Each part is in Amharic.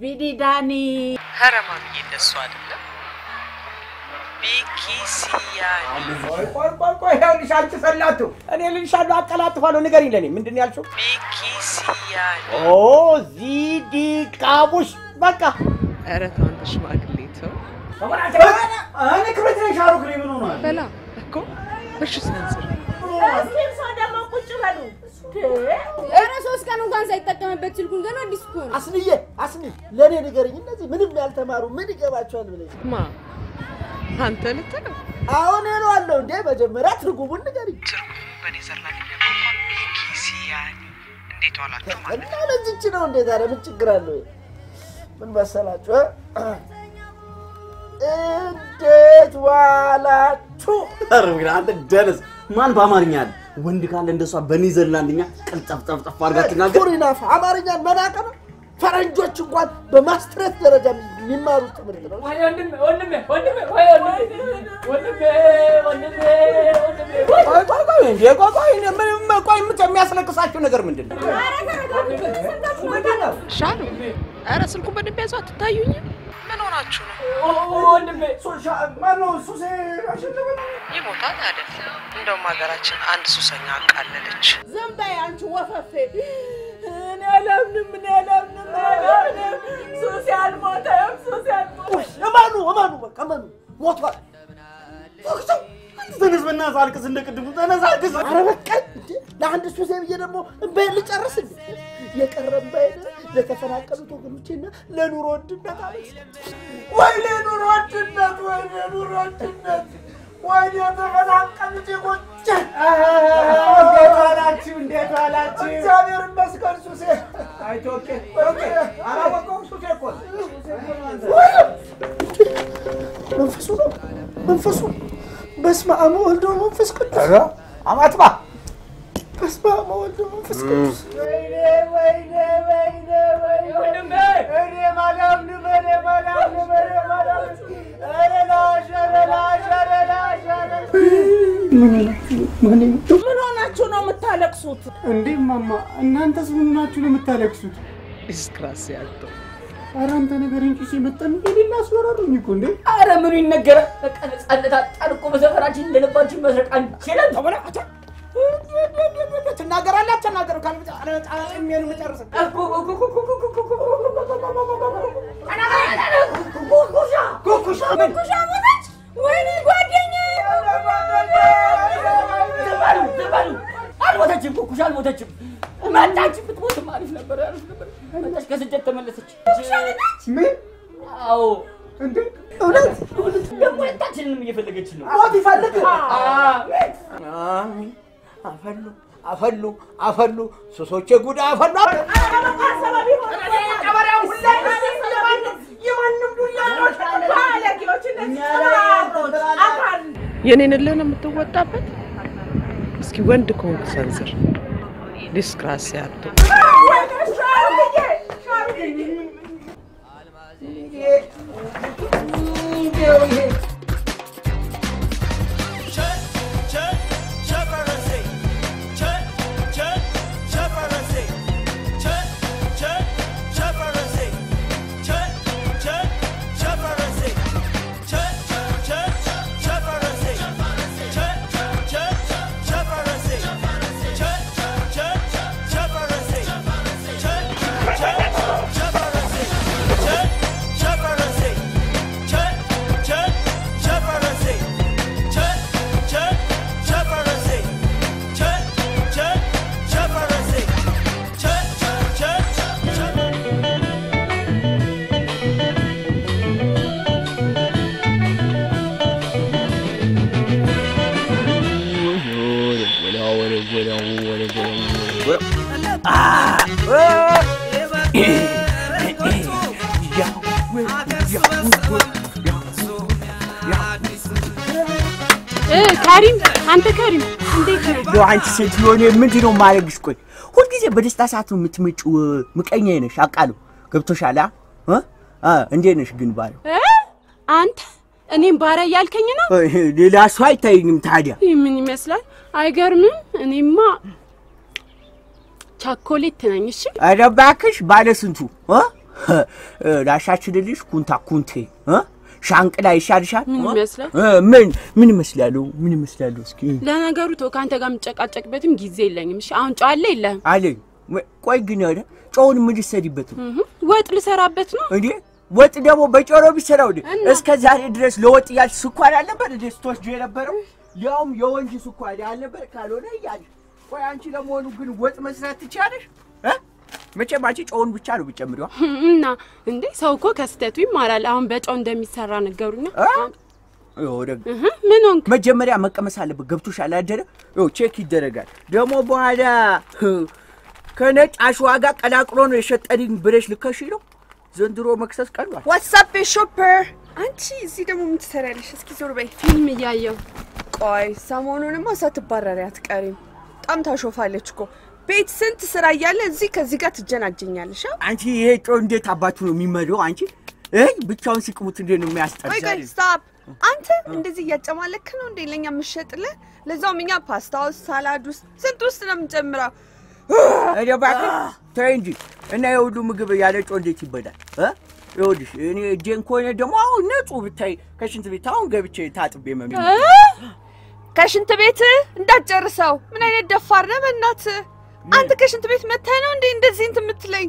ቢዲዳኒ ሀረማምዬ እንደሱ አይደለም። ቢኪሲያኒ ቆይ ቆይ ቆይ ቆይ ይኸውልሽ አንቺ ሰላቱ እኔ ልልሻለሁ አቀላጥፋለሁ ንገሪኝ ለእኔ ምንድን ነው ያልሽው ቢኪሲያኒ ኦ ዚዲ ቃቡሽ በቃ ኧረ ተው አንተ ሽማግሌ ተው። እኔ ክብረት ነኝ ሻሩክ ነኝ ምን ሆኗል በላ እኮ እሺ ሰንዝር እስኪ እርሶ ደግሞ ቁጭ በሉ። ኧረ ሶስት ቀን እንኳን ሳይጠቀምበት ስልኩን ገና አዲስ እኮ ነው። አስንዬ አስኒ ለእኔ ንገረኝ። እነዚህ ምንም ያልተማሩ ምን ይገባቸዋል ብለሽ ማ አንተ ልትለው አሁን እለዋለሁ እንዴ። መጀመሪያ ትርጉሙን ንገሪኝ ትርጉሙ በኔዘርላንድ ቋንቋ ቢኪሲያኒ እንዴት ዋላችሁ ማለት እና ለዚች ነው እንዴ ታዲያ ምን ችግር አለው? ምን መሰላችሁ እ? እንዴት ዋላችሁ? ኧረ ግን አንተ ደነስ ማን በአማርኛ አለ? ወንድ ካለ እንደሷ በኔዘርላንድኛ ቅልጠፍጠፍጠፍ አድርጋ ትናገር። ቱሪናፍ አማርኛን መናቅ ነው። ፈረንጆች እንኳን በማስትሬት ደረጃ የሚማሩት ትምህርት ነው። ቆይ ቆይ ቆይ እንዴ ቆይ ቆይ እኔ ምንም ቆይ የምት- የሚያስለቅሳችሁ ነገር ምንድን ነው ምንድን ነው ሻሉ ኧረ ስልኩን በደንብ ያዙ አትታዩኝም ምን ሆናችሁ ነው ማነው ሱሴ አሸነፈ ይሞታል አይደል እንደውም ሀገራችን አንድ ሱሰኛ አቃለለች ዝም በይ አንቺ ወፈፌ። እኔ አላምንም፣ እኔ አላምንም፣ እኔ አላምንም። ሱሴ አልሞተም፣ ሱሴ አልሞተም። እመኑ እመኑ በቃ እመኑ ሞቷል። ተነስ በእናትህ አልቅስ፣ እንደ ቅድሙ ተነስ አልቅስ። ኧረ በቃኝ እንዴ! ለአንድ ሱሴ ብዬ ደግሞ እምባዬን ልጨርስ እንዴ? የቀረ እምባዬን ለተፈናቀሉት ወገኖቼና ለኑሮ ውድነት አለች። ወይኔ ኑሮ ውድነት፣ ወይኔ ኑሮ ውድነት፣ ወይኔ የተፈናቀሉት ዜጎቼ። እንዴት ዋላችሁ እንዴት ዋላችሁ እግዚአብሔር ይመስገን ሱሴ። አይቶ ኦኬ ኦኬ አላወቀውም ሱሴ እኮ ነው። መንፈሱ ነው መንፈሱ። በስመ አብ ወወልድ ወመንፈስ ቅዱስ። ኧረ አማትባ በስመ አብ ወወልድ ወመንፈስ ቅዱስ። ወይኔ ወይኔ ወይኔ ወይኔ እኔ ማላምንም እኔ ማላምንም እኔ ማላምንም ኧረ ላሽ ኧረ ላሽ ኧረ ላሽ ኧረ ምን ሆናችሁ ነው የምታለቅሱት? እንዴ ማማ፣ እናንተስ ምን ናችሁ ነው የምታለቅሱት? ዲስክራሲ ያለው ኧረ አንተ ነገር እንጂ ሲመጣን የሌላ አስወራሩኝ እኮ እንዴ። አረ ምኑ ይነገራል? በቃ ነፃነት አጣን እኮ በሰፈራችን እንደልባችን መስረቅ አንችልም። ተበላ አታ ትናገራለህ አትናገርም? ካልመጣ የሚሆን መጨረስ ኩኩሻ ምን ኩሻ ሞተች። ወይኔ ጓደኛዬ! ዝም በሉ ዝም በሉ። አልሞተችም፣ ኩኩሻ አልሞተችም። መጣች፣ ብትሞትም አሪፍ ነበር አሪፍ ነበር። መጣች፣ ከስደት ተመለሰች። ምን አዎ እንዴ እውነት ደግሞ ሁለታችንንም እየፈለገችን ነው። ሞት ይፈልግ አዎ። አፈሉ አፈሉ አፈሉ ሱሶቼ ጉዳ አፈሉ የኔን እልህ ነው የምትወጣበት እስኪ ወንድ ከሆንክ ሰንዝር ዲስክራሲ ያለው ካሪም አንተ ካሪም እንዴት ነህ? እንደው አንቺ ሴትዮ እኔ ምንድን ነው የማደርግሽ? ቆይ ሁልጊዜ በደስታ ሰዓት ነው የምትመጪው። ምቀኛ ነሽ አውቃለሁ። ገብቶሻል? አ? እ? አ እንዴት ነሽ ግን ባለው እ? አንተ እኔም ባሪያ እያልከኝ ነው? ሌላ ሰው አይታየኝም ታዲያ። ይህ ምን ይመስላል? አይገርምም? እኔማ ቻኮሌት ነኝ። እሺ ኧረ እባክሽ ባለ ስንቱ እ? ላሻችልልሽ ኩንታ ኩንቴ እ? ሻንቅላ ይሻልሻል? ምን ይመስላል? እ፣ ምን ምን ይመስላሉ? ምን ይመስላሉ? እስኪ ለነገሩ ተው፣ ከአንተ ጋር የምጨቃጨቅበትም ጊዜ የለኝም። እሺ አሁን ጨው አለ የለህም? አለኝ። ወ- ቆይ ግን ኧረ ጨውን ምን ልትሰሪበት ነው እህ፣ ወጥ ልሰራበት ነው። እንዴ? ወጥ ደግሞ በጮሮ ቢሰራው እንዴ? እስከ ዛሬ ድረስ ለወጥ እያልሽ ስኳር አልነበር እንዴ ስትወስጂ የነበረው? ያውም የወንጂ ስኳር ያልነበር ካልሆነ እያልሽ። ቆይ አንቺ ለመሆኑ ግን ወጥ መስራት ትችያለሽ? እ? መቼም አንቺ ጨውን ብቻ ነው ብጨምሪዋ። እና እንዴ ሰው እኮ ከስህተቱ ይማራል። አሁን በጨው እንደሚሰራ ነገሩኛ። ወደ እህ፣ ምን ሆንክ? መጀመሪያ መቀመስ አለበት። ገብቶሻል አይደለ? ይኸው ቼክ ይደረጋል። ደግሞ በኋላ ከነጭ አሸዋ ጋር ቀላቅሎ ነው የሸጠልኝ ብለሽ ልከሽ ነው። ዘንድሮ መክሰስ ቀሏል። ዋትሳፕ ሾፐር አንቺ እዚህ ደግሞ ምን ትሰሪያለሽ? እስኪ ዞር በይ። ፊልም እያየው ቆይ ሰሞኑንማ ሳትባረሪ አትቀሪም። በጣም ታሾፋለች እኮ ቤት ስንት ስራ እያለ እዚህ ከዚህ ጋር ትጀናጀኛለሽ። አ? አንቺ ይሄ ጮ እንዴት አባቱ ነው የሚመደው? አንቺ እይ ብቻውን ሲቅሙት እንዴት ነው ቆይ የሚያስጠላ? ቆይ ስታፕ። አንተ እንደዚህ እያጨማለክ ነው እንዴ ለኛ የምትሸጥልህ? ለዛውም እኛ ፓስታ ውስጥ፣ ሳላድ ውስጥ ስንት ውስጥ ነው የምንጨምረው? እኔ እባክህ ተይ እንጂ እና የሁሉ ምግብ ያለ ጮ እንዴት ይበላል? እ? ይኸውልሽ እኔ እጄን ከሆነ ደግሞ አሁን ንጹህ ብታይ ከሽንት ቤት አሁን ገብቼ ታጥቤ መሚ ከሽንት ቤት እንዳትጨርሰው። ምን አይነት ደፋር ነህ በእናትህ! አንተ ከሽንት ቤት መተህ ነው እንዴ እንደዚህ እንትን የምትለኝ?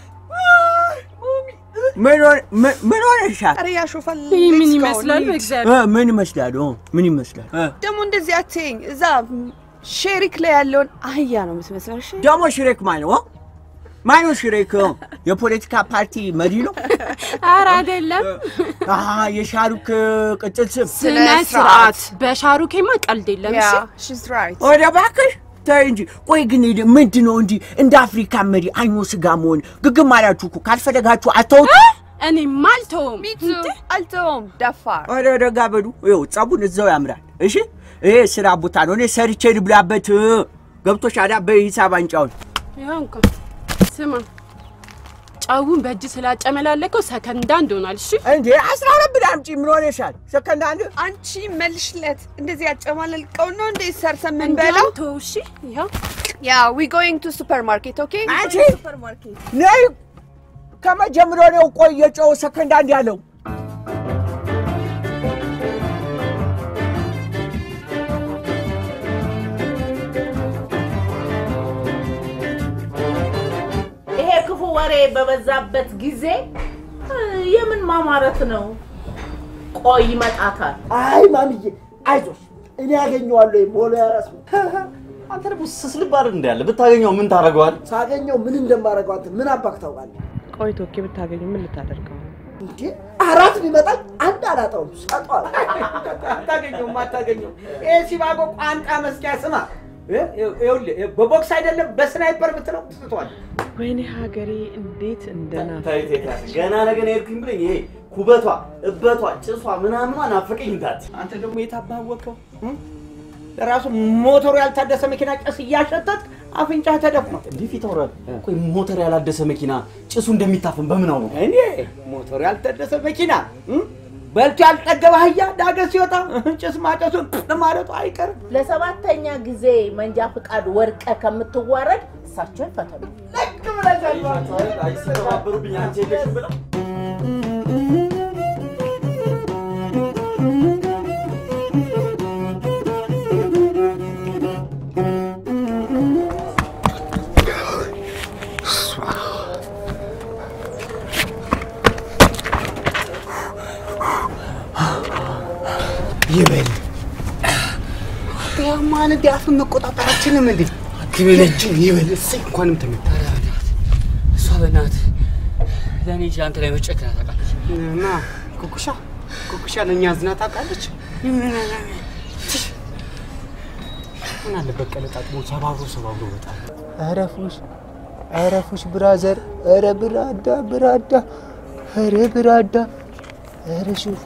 ምን ሆነ- ምን- ምን ሆነሻል? ኧረ ያሾፋል። ይህ ምን Let's go, ይመስላል? እንሂድ። በእግዚአብሔር እ፣ ምን ይመስላል? እ፣ ምን ይመስላል? እ፣ ደግሞ እንደዚህ አትይኝ። እዛ ሼሪክ ላይ ያለውን አህያ ነው የምትመስለው። እሺ ደግሞ ሽሬክ ማን ነው? ማን ነው ሽሬክ? እ፣ የፖለቲካ ፓርቲ መሪ ነው? ኧረ አይደለም። አሀ የሻሩክ ቅጽል ስም ስነ ስርዓት። በሻሩኬማ ቀልድ የለም። ያ እሺ ሺዝ ራይት። ወደ እባክሽ ተይ እንጂ። ቆይ ግን ምንድን ነው እንዲህ እንደ አፍሪካ መሪ አይኖ ስጋ መሆን ግግም አላችሁ እኮ ካልፈለጋችሁ አተውት። እኔማ አልተውም። ሚቱ አልተውም። ደፋር ወደ ደጋ በሉ። ይኸው ጸቡን እዛው ያምራል። እሺ ይሄ ስራ ቦታ ነው። እኔ ሰርቼ ልብላበት። ገብቶሻል? በሂሳብ አንጫውን ይኸው እንኳ ስማ፣ ጨውን በእጅ ስላጨመላለከው ሰከንዳ እንደሆናል። እሺ እንዴ አስራ ሁለት ብር አምጪ። ምን ሆነሻል? ሰከንድ አንድ አንቺ መልሽለት። እንደዚህ ያጨማለልቀው ነው እንደ ሰርተ ምን እንዲያውም በላው። ተው እሺ። ይኸው ያ ዊ ጎይንግ ቱ ሱፐር ማርኬት ኦኬ። አንቺ ሱፐር ማርኬት ነይ። ከመጀመሪያው ነው ቆይ የጨው ሰከንድ አንድ ያለው ይሄ ክፉ ወሬ በበዛበት ጊዜ እ፣ የምን ማማረት ነው? ቆይ ይመጣታል። አይ ማምዬ አይዞሽ፣ እኔ ያገኘዋለሁ። ሞሎ ያራስ አንተ ደግሞ ስስልብ አይደል እንዳለ ብታገኘው ምን ታደርገዋል? ሳገኘው ምን እንደማደርገው አንተ ምን አባክ ታውቃለህ? ቆይ ቶኬ ብታገኙ ምን ልታደርገው? እንዴ አራት ቢመጣኝ አንድ አላጣውም፣ ሰጠዋል። አታገኘውም አታገኘውም። ይሄ ሲባጎ ቋንጣ መስኪያ ስማ፣ እ- ይኸውልህ በቦክስ አይደለም በስናይፐር ብትለው ትስቷል። ወይኔ ሀገሬ እንዴት እንደናፈ ተይ ተይ ተይ፣ ገና ነገ ነው የሄድኩኝ ብለኝ ይሄ ኩበቷ፣ እበቷ፣ ጭሷ ምናምኗ ናፈቀኝ እንዳት አንተ ደግሞ የታባወቀው ለራሱ ሞተሩ ያልታደሰ መኪና ጭስ እያሸተት አፍንጫ ተደፍኗል። እንዲህ ፊት አውራል። ቆይ ሞተር ያላደሰ መኪና ጭሱ እንደሚታፈን በምን አውሩ? እኔ ሞተሩ ያልታደሰ መኪና እ? በልቶ ያልጠገበ አህያ ዳገት ሲወጣ ጭስ ማጨሱን ማለቱ አይቀርም። ለሰባተኛ ጊዜ መንጃ ፍቃድ ወርቀ ከምትዋረድ እሳቸው ይፈተኑ። ልክ ብለህ ዘሏል። አይሰባበሩብኝ አንቺ የለሽም ብለው ይበል ያማን እንዲ አፍን መቆጣጠር አችልም እንዴ ግብለችን ይበል እሰይ እንኳንም ተመታ እሷ በእናትህ ለእኔ እንጂ አንተ ላይ መጨከን ታውቃለች። እና ኩኩሻ ኩኩሻ ለእኛ አዝና ታውቃለች ምን አለበት ቀለጣጥሞ ሰባብሮ ሰባብሮ በጣም አረፉሽ አረፉሽ ብራዘር ኧረ ብራዳ ብራዳ ኧረ ብራዳ ኧረ ሹፍ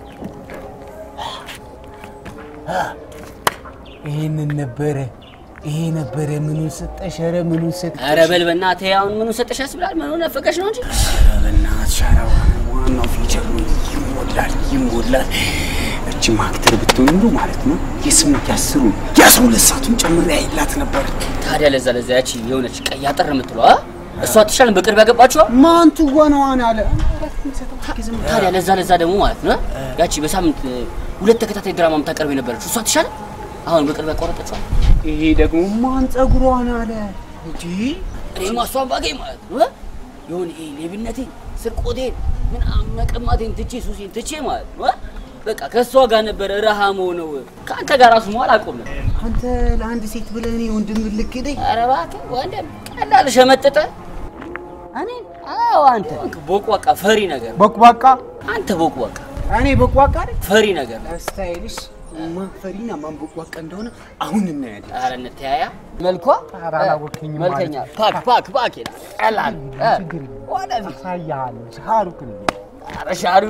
ይህንን ነበረ ይሄ ነበረ ምኑን ሰጠሽ ኧረ ምኑን ሰጠሽ ኧረ በል በእናትህ አሁን ምኑ ሰጠሽ ያስብላል። ምኑ ነፈቀሽ ነው እንጂ በእናትሽ ሻራዋ ዋናው ፊቸር ነው ይሞላል ይሞላል እቺ ማክተር ብትሆን እንዶ ማለት ነው የስምንት ያስሩ የአስራ ሁለት ሰዓቱን ጨምሬ አይላት ነበር ታዲያ ለዛ ለዛ ያቺ የሆነች ቀይ አጠር የምትለው አ? እሷ አትሻልም? በቅርብ ያገባችኋ ማን ትወናዋን አለ ታዲያ ለዛ ለዛ ደግሞ ማለት ነው ያቺ በሳምንት ሁለት ተከታታይ ድራማ የምታቀርብ የነበረችው እሷ አትሻልም? አሁን በቅርብ ያቋረጠችዋል። ይሄ ደግሞ ማን ጸጉሯን አለ እንጂ እኔማ እሷን ባገኝ ማለት ነው የሆነ ይሄ ሌብነቴን፣ ስርቆቴን፣ ምናምን መቀማቴን ትቼ ሱሴን ትቼ ማለት ነው በቃ ከእሷ ጋር ነበረ ረሃ መሆነው ከአንተ ጋር ራሱ መዋል አቆም ነበር። አንተ ለአንድ ሴት ብለህ እኔ ወንድም ልክደኝ? ኧረ እባክህ ወንድም ቀላል ሸመጥጠ እኔ አዎ አንተ ቦቅቧቃ ፈሪ ነገር ቦቅቧቃ አንተ ቦቅቧቃ እኔ ቦቅቧቃ አይደል? ፈሪ ነገር ስታይልሽ ማን ፈሪና ማን ቦቅቧቃ እንደሆነ አሁን እናያለን። ኧረ እንተያያ መልኳ ኧረ አላወቅኸኝም መልከኛ ማለት ፓክ ፓክ ፓክ ይላል ቀላል እ፣ ወደፊት አሳያለሁ። ሻሩክ ነኝ። ኧረ ሻሩ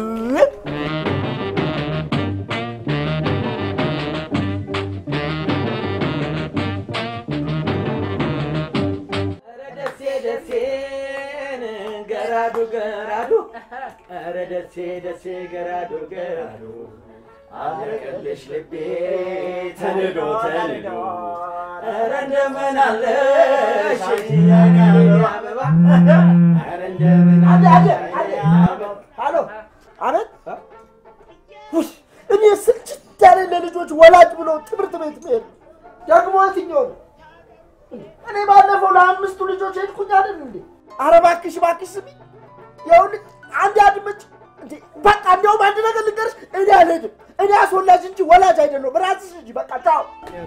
ደሴ ደሴን ገራዱ ገራዱ ኧረ ደሴ ደሴ ገራዱ ገራዱ አለቀልሽ ልቤ ተንዶ ተንዶ ኧረ እንደምን አለሽ የአገሬ አበባ ኧረ እንደምን አለሽ አበባ አሎ አቤት ውይ እኔ ስልችት ያለ ለልጆች ወላጅ ብሎ ትምህርት ቤት መሄድ ነው። ደግሞ የትኛው ነው? እኔ ባለፈው ለአምስቱ ልጆች ሄድኩኝ አይደል እንዴ? ኧረ እባክሽ እባክሽ ስሚ፣ ይኸውልሽ አንድ አድምጭ እንዴ። በቃ እንዲያውም አንድ ነገር ልንገርሽ፣ እኔ አልሄድም። እኔ አስወላጅ እንጂ ወላጅ አይደለሁም። ራስሽ እንጂ በቃ ቻው።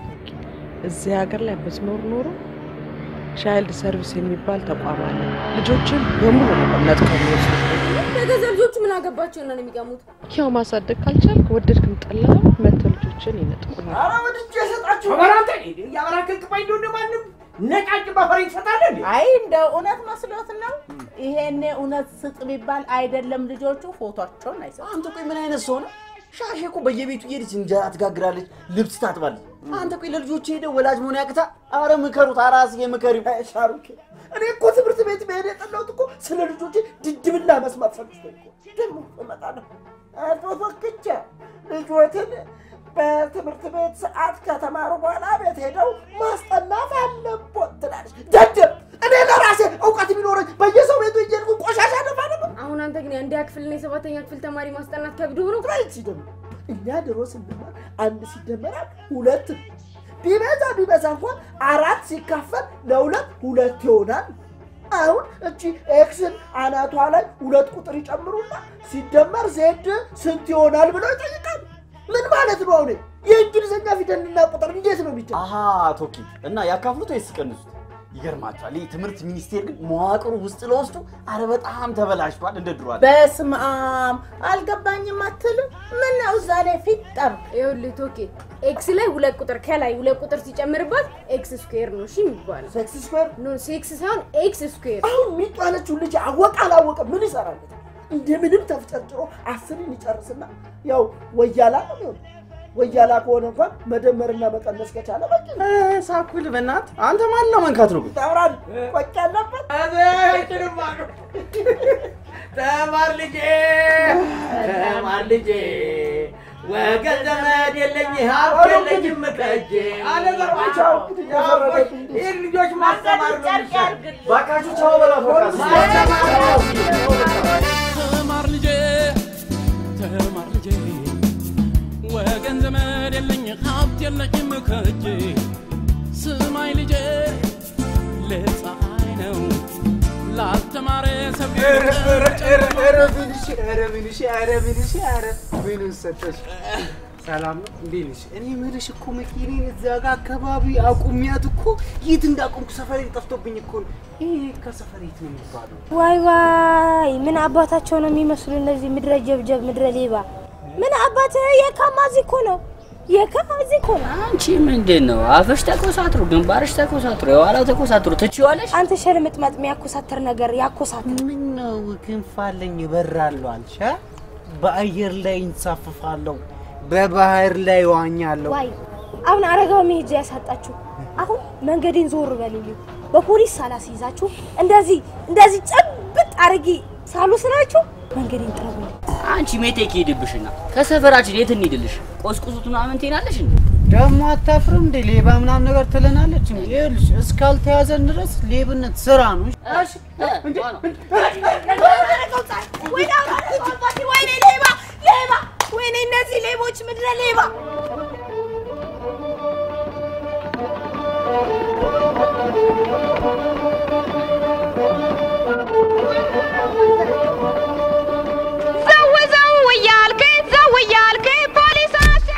እዚህ ሀገር ላይ ብትኖር ኖሮ ቻይልድ ሰርቪስ የሚባል ተቋም አለ። ልጆችን በሙሉ ነው ነጥቀው የሚወስዱ። የገዛ ልጆቹ ምን አገባቸው ነው የሚቀሙት? ያው ማሳደግ ካልቻልክ ወደድክም ጠላህም መተው ልጆችን ይነጥቁናል። ኧረ ወድጄ እሰጣችሁ በራንተ እያበራከልክባኝ እንደሆነ ማንም ነጫጭ በፈሬ ትሰጣለህ እንዴ? አይ እንደ እውነት መስሎት ነው። ይሄኔ እውነት ስጥ ቢባል አይደለም ልጆቹ ፎቶቸውን አይሰጡም። አንተ ቆይ ምን አይነት ሰው ነው? ሻሼ እኮ በየቤቱ እየሄደች እንጀራ ትጋግራለች፣ ልብስ ታጥባለች። አንተ ቆይ ለልጆች ሄደ ወላጅ መሆን ያቅታ? አረ ምከሩት፣ አራስዬ ምከሪው። ሻሩኬ እኔ እኮ ትምህርት ቤት መሄድ የጠላሁት እኮ ስለ ልጆቼ ድድብና መስማት ሰልችቶኝ እኮ ደግሞ እመጣለሁ አቶ ፈክቼ ልጆትን በትምህርት ቤት ሰዓት ከተማሩ በኋላ ቤት ሄደው ማስጠናት አለቦት ትላለች። ደደብ እኔ ለራሴ እውቀት ቢኖረኝ በየሰው ቤቱ እየሄድኩ ቆሻሻ ደፋ ነበር። አሁን አንተ ግን የአንደኛ ክፍልና የሰባተኛ ክፍል ተማሪ ማስጠናት ከብዶ ነው። ራይት ደግሞ እኛ ድሮ ስንማር አንድ ሲደመር አንድ ሁለት ነው። ቢበዛ ቢበዛ እንኳን አራት ሲካፈል ለሁለት ሁለት ይሆናል። አሁን እቺ ኤክስን አናቷ ላይ ሁለት ቁጥር ይጨምሩና ሲደመር ዜድ ስንት ይሆናል ብለው ይጠይቃል። ምን ማለት ነው? አሁን የእንግሊዝኛ ፊደልና ቁጥር እንዴት ነው የሚጨ አሀ ቶኪ እና ያካፍሉት ወይስ ቀንሱት? ይገርማችኋል። ይህ ትምህርት ሚኒስቴር ግን መዋቅሩ ውስጥ ለውስጡ አረ በጣም ተበላሽቷል። እንደ ድሮ አይደለም። በስመ አብ አልገባኝም አትልም? ምን ነው እዛ ላይ ፊት ጠብ ይኸውልህ ቶኬ ኤክስ ላይ ሁለት ቁጥር ከላይ ሁለት ቁጥር ሲጨምርባት ኤክስ ስኩዌር ነው እሺ የሚባለው። ሴክስ ስኩዌር ኖ ሴክስ ሳይሆን ኤክስ ስኩዌር። አሁን የሚጣለችው ልጅ አወቀ አላወቀ ምን ይሰራለት? እንደምንም ተፍጨርጭሮ አስርን ይጨርስና ያው ወያላ ነው የሚሆነው። ወያላ ከሆነ እንኳን መደመርና መቀነስ ከቻለ በቂ ነው። ሳኩል በእናት አንተ ማን ነው መንካት ነው? ታውራል ቆጭ ያለበት ተማር ልጄ ተማር ልጄ ወገን ዘመድ የለኝ ሀብት የለኝም ከእጄ አለበርባቸው ይህን ልጆች ማስተማር ነው የሚሻል። ባካችሁ ቻው በላት በቃ። ተማር ልጄ ተማር ልጄ ወገን ዘመድ የለኝ ሀብት የለኝም ከእጄ ስማኝ ልጄ ለፀሐይ ነው ላልተማረ ሰው ሰላም ነው? እንዴት ነሽ? እኔ የምልሽ እኮ መኪኔን እዛ ጋ አካባቢ አቁሚያት እኮ የት እንዳቆምኩ ሰፈሬ ጠፍቶብኝ እኮ ነው። ይሄ ከሰፈር የት ነው የሚባለው? ዋይ ዋይ ምን አባታቸው ነው የሚመስሉ እነዚህ ምድረ ጀብጀብ ምድረ ሌባ ምን አባት የካማዚ እኮ ነው የካማዚ እኮ ነው አንቺ ምንድን ነው አፍሽ ተኮሳትሮ፣ ግንባርሽ ተኮሳትሮ፣ የኋላው ተኮሳትሮ ትችዋለሽ። አንተ ሸርምጥመጥ የሚያኮሳተር ነገር ያኮሳተር ምን ነው ክንፍ አለኝ እበራለሁ አልሽ? አ? በአየር ላይ እንሳፍፋለሁ፣ በባህር ላይ ዋኛለሁ። ዋይ አሁን አረጋው መሄጃ ያሳጣችሁ አሁን መንገዴን ዞር በልልኝ በፖሊስ ሳላስይዛችሁ እንደዚህ እንደዚህ ጨብጥ አድርጌ ሳልወስናችሁ መንገዴን ጥረጉልኝ አንቺ ሜቴክ ሄድብሽና ከሰፈራችን የት እንሂድልሽ? ቆስቁሱት ምናምን ትሄዳለሽ እንዴ? ደግሞ አታፍርም እንዴ? ሌባ ምናምን ነገር ትለናለች። እንዴ? ይኸውልሽ እስካልተያዘን ድረስ ሌብነት ስራ ነው። እሺ? ወይኔ ሌባ ሌባ! ወይኔ እነዚህ ሌቦች ምድረ ሌባ! ዘው ዘው እያልክ ዘው እያልክ ፖሊስ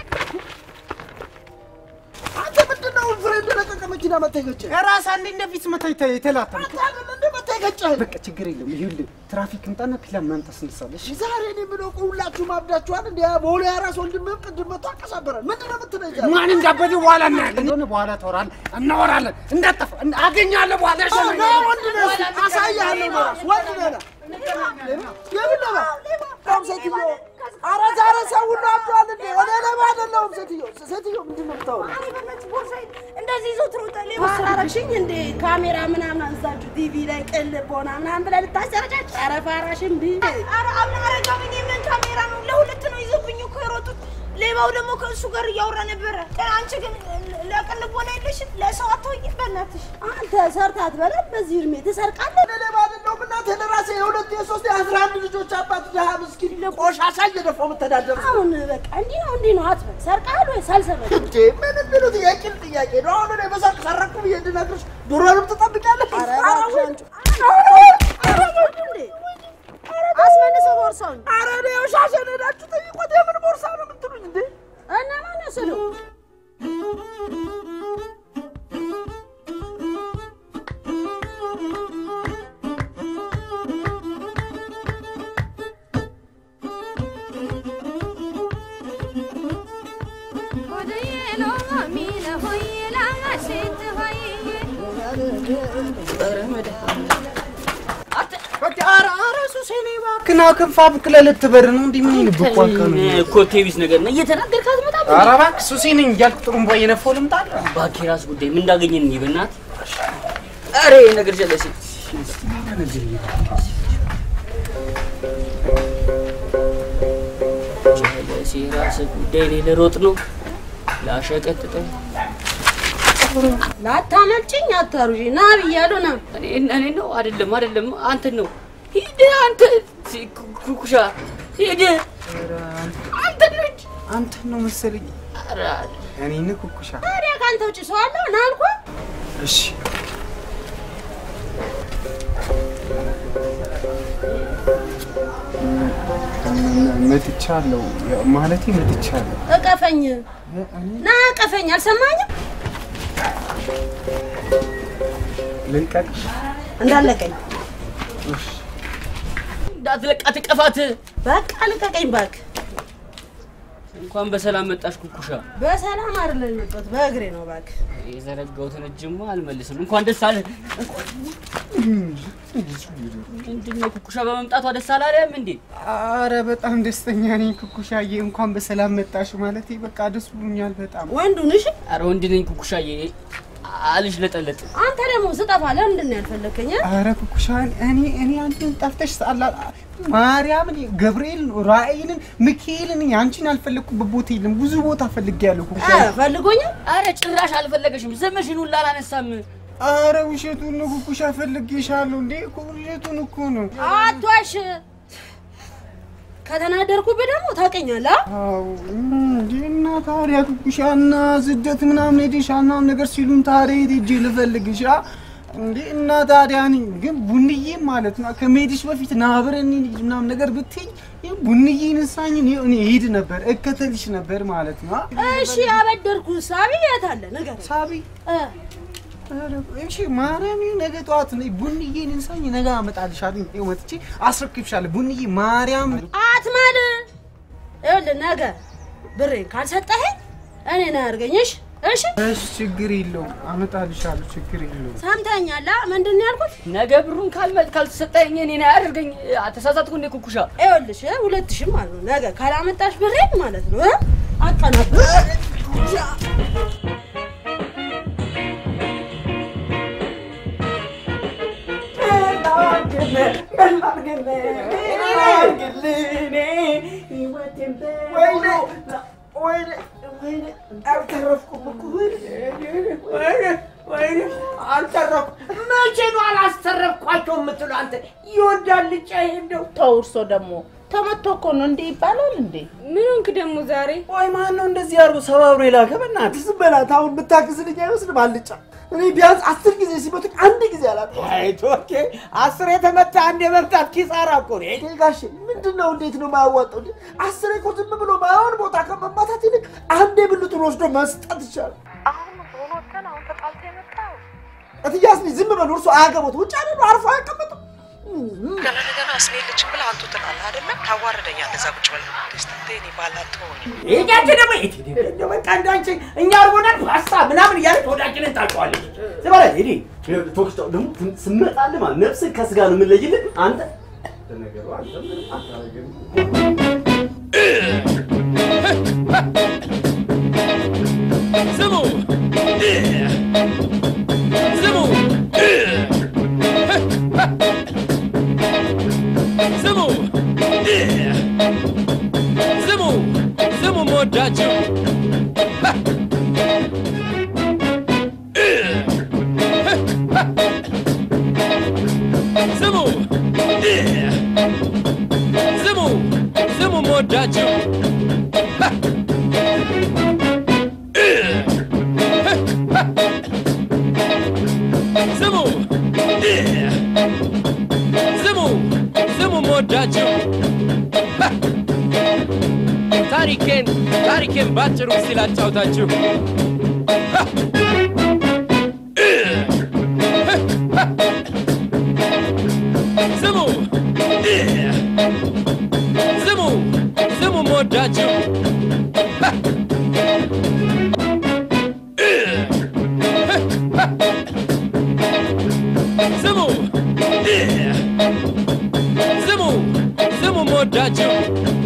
አንተ ምንድን ነው ፍሬን በለቀቀ መኪና መታ የገጨህ? ራስ አንዴ እንደፊት መታ የተላተም እንደ መታ የገጨህ? በቃ ችግር የለም። ይኸውልህ ትራፊክ እንጣና ፕላን ማምጣት ስንሳለሽ ዛሬ እኔ የምለው እኮ ሁላችሁም አብዳችኋል። እንደ ቦሌ አራስ ወንድምህም ቅድም መቶ አቀሳበረን። ምንድን ነው የምትለኝ? ማን እንዳበደ በኋላ እናያለን። እንደሆነ በኋላ ታወራለህ፣ እናወራለን። እንዳጠፋ አገኛለሁ በኋላ ና ወንድ ነህ እስኪ፣ አሳይሃለሁ ነው እራሱ ወንድ ነህ ና። የምን ሌባ? በጣም ሴትዮ፣ ኧረ ዛሬ ሰው ሁሉ አብዷል እንዴ? እኔ ሌባ አይደለሁም ሴትዮ። ሴትዮ ምንድን ነው የምታወራው? እንደዚህ ይዞ ትሮጠ ሌባ አላረግሽኝ እንዴ? ካሜራ ምናምን አንሳችሁ ቲቪ ላይ ቅልብ ሆና ምናምን ብለህ ልታሰረጫጭ ኧረ ፋራሽን ብ ኧረ አረጋብኝ ምን ካሜራ ነው? ለሁለት ነው ይዞብኝ እኮ የሮጡት። ሌባው ደግሞ ከእሱ ጋር እያወራ ነበረ። ግን አንቺ ግን ለቅልብ ሆነ የለሽም ለሰው አትሆኝ። በእናትሽ አንተ ሰርታት በላት በዚህ እድሜ ትሰርቃለህ። እኔ ሌባ አይደለሁም። እናቴ ለራሴ የሁለት የሶስት የአስራ አንድ ልጆች አባት ድሀ ምስኪን ቆሻሻ እየደፋሁ የምተዳደር ሰው አሁን በቃ እንዲህ ነው እንዲህ ነው አትበል። ሰርቀሃል ወይስ አልሰረቅም? እንዴ ምን የሚሉት የቂል ጥያቄ ነው። አሁን እኔ በሰርቅ ሰረቅኩ ብዬ እንድነግርሽ ድሮንም ትጠብቂያለሽ? ኧረ እባክሽ አንቺ አስመልሰው ቦርሳውን። ኧረ እኔ ያው ሻሸን ሄዳችሁ ጠይቆት የምን ቦርሳ ነው የምትሉኝ እንዴ? እና ማን ወሰደው? ክና ክንፋ ብክለ ልትበር ነው እንዲህ ምን ይልብኳ ከኑ ኮቴ ቢስ ነገር ነው እየተናገርክ አትመጣም። ኧረ እባክህ ሱሴ ነኝ እያልኩ ጥሩምባ እየነፋሁ ልምጣ እባክህ የራስ ጉዳይ ምን እንዳገኘን እንይ በእናትህ። ኧረ ይሄ ነገር ጀለሴ ጀለሴ የራስ ጉዳይ እኔ ልሮጥ ነው ላሸቀጥጠው ላታመልጭኝ አታሩጂ ና ብያለሁ ና እኔ እኔ ነው አይደለም አይደለም አንተን ነው ሂድ አንተ ኩኩሻ ሂድ አንተ ልጅ አንተን ነው መሰለኝ እኔን ኩኩሻ ታዲያ ከአንተ ውጭ ሰው አለው ና አልኩህ እሺ መጥቻለሁ ማለቴ መጥቻለሁ እቀፈኝ ና እቀፈኝ አልሰማኝም ልልቀቅ እንዳለቀኝ እንዳትለቃት እቀፋት በቃ ልቀቀኝ እባክህ እንኳን በሰላም መጣሽ ኩኩሻ በሰላም አይደለም የመጣሁት በእግሬ ነው እባክህ የዘረጋሁትን እጅማ አልመልስም እንኳን ደስ አለ ምንድን ነው ኩኩሻ በመምጣቷ ደስ አላለህም እንዴ አረ በጣም ደስተኛ ነኝ ኩኩሻዬ እንኳን በሰላም መጣሽ ማለቴ በቃ ደስ ብሎኛል በጣም ወንዱ ነሽ አረ ወንድ ነኝ ኩኩሻዬ አልሽ ለጠለጥ አንተ ደግሞ ስጠፋ ለምንድን ነው ያልፈለከኝ አረ ኩኩሻ እኔ እኔ አንቺን ጠፍተሽ ሳላ ማርያምን ገብርኤልን ራእይልን ሚካኤልን እኔ አንቺን ያልፈለግኩበት ቦታ የለም ብዙ ቦታ ፈልጌያለሁ ኩኩሻ ፈልጎኛል አረ ጭራሽ አልፈለገሽም ስምሽን ሁላ አላነሳም አረ ውሸቱን ነው ኩኩሻ ፈልጌሻለሁ እንዴ እኮ ውሸቱን እኮ ነው አትዋሽ ከተናደርኩብህ ደግሞ ታውቀኛለህ አዎ እንዴ እና ታዲያ ኩኩሻ እና ስደት ምናምን ሄደሽ ምናምን ነገር ሲሉን ታዲያ የት ሄጄ ልፈልግሽ አ? እንዴ እና ታዲያ እኔ ግን ቡንዬ ማለት ነው ከመሄድሽ በፊት ና አብረን እንሂድ ምናምን ነገር ብትይኝ ይሄ ቡንዬ ነሳኝ እኔ እኔ እሄድ ነበር እከተልሽ ነበር ማለት ነው አ? እሺ አበደርኩ ሳቢ የት አለ ነገር ሳቢ እሺ ማርያም ነገ ጠዋት ነይ ቡንዬን እንሳኝ ነገ አመጣልሻለሁ ይኸው መጥቼ አስረክብሻለሁ ቡንዬ ማርያም አትማል ይኸውልህ ነገ ብሬን ካልሰጠኸኝ እኔ ነው ያድርገኝሽ እሺ እሺ ችግር የለውም አመጣልሻለሁ ችግር የለውም ሰምተኛል ምንድን ነው ያልኩት ነገ ብሩን ካልመጥ ካልተሰጠኝ እኔ ነው ያደርገኝ ተሳሳትኩ እንዴ ኩኩሻ ይኸውልሽ ሁለት ሺህ ማለት ነው ነገ ካላመጣሽ ብሬን ማለት ነው አቀናብ ወይኔ አልተረፍኩም እኮ ወይኔ ወይኔ አልተረፍኩም። መቼ ነው አላስተረፍኳቸው የምትለው አንተ? ይወዳል ልጫ ይሄ እንደው ተው እርሶ ደግሞ ተመቶ እኮ ነው እንዲህ ይባላል እንዴ? ምን ሆንክ ደግሞ ዛሬ? ቆይ ማን ነው እንደዚህ አድርጎ ሰባብሮ የላከ? በእናትህ ዝም በላት። አሁን ብታግዝልኝ አይመስልም አልጫ? እኔ ቢያንስ አስር ጊዜ ሲመቱኝ አንድ ጊዜ አላውቅም። ኦኬ አስር የተመታ አንድ የመምታት ኪሳራ እኮ ነው። ይሄ ጋሼ ምንድን ነው? እንዴት ነው የማያዋጣው? እንዴ? አስሬ እኮ ዝም ብሎ ማይሆን ቦታ ከመማታት ይልቅ አንዴ ብልቱን ወስዶ መስጠት ይቻላል። እትያስ ልጅ ዝም በሉ፣ እርሱ አያገቡት። ውጭ አይደሉ አርፎ አያቀምጡም። ገና ለገና እኔ ልጅ ብለህ አንቱ ትላለህ አይደለም? ታዋርደኛለህ። እዛ ቁጭ ብለህ ደስታቴ እኔ ባላት ትሆን ይሄኛች ደግሞ የት ሄደ? እንደው በቃ እንዳንቺ እኛ አርጎናል ፓስታ ምናምን እያለች ወዳችንን ታውቀዋለች። ዝም በለ ሂድ። ቶክስታው ደግሞ ስመጣልህ ማለት ነፍስን ከስጋ ነው የምንለይልህ አንተ ለነገሩ አንተ ምንም አታረግም። ስሙ ስሙ ስሙ ስሙ ስሙ መወዳችሁ ስሙ ስሙ ስሙ መወዳችሁ ስሙ ስሙ ስሙ መወዳችሁ ታሪኬን ታሪኬን ባጭሩ ሲል አጫውታችሁ ስሙ ስሙ ስሙ መወዳችሁ ስሙ ስሙ ስሙ መወዳችሁ